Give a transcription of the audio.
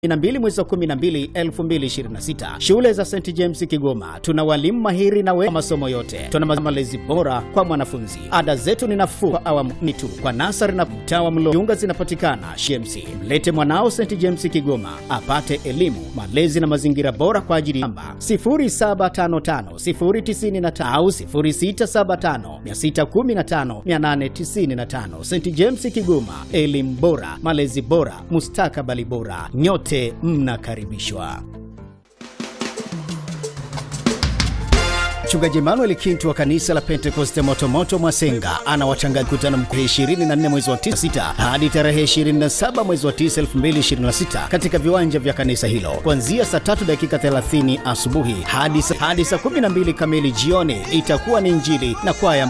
12 mwezi wa 12 2026. Shule za St James Kigoma tuna walimu mahiri na we masomo yote. Tuna malezi bora kwa mwanafunzi. Ada zetu ni nafuu kwa awamu ni tu. Kwa nasari na mtawa mlo jiunga zinapatikana Shemsi. Mlete mwanao St James Kigoma apate elimu, malezi na mazingira bora kwa ajili namba 07550995 au 0675615895. St James Kigoma, elimu bora, malezi bora, mustakabali bora. Nyote mnakaribishwa. Mchungaji Emmanuel Kintu wa kanisa la Pentekoste Motomoto Mwasenga anawatangaza mkutano mkuu 24 mwezi wa 9 hadi tarehe 27 mwezi wa 9 2026 katika viwanja vya kanisa hilo kuanzia saa 3 dakika 30 asubuhi hadi hadi saa 12 kamili jioni. Itakuwa ni injili na kwaya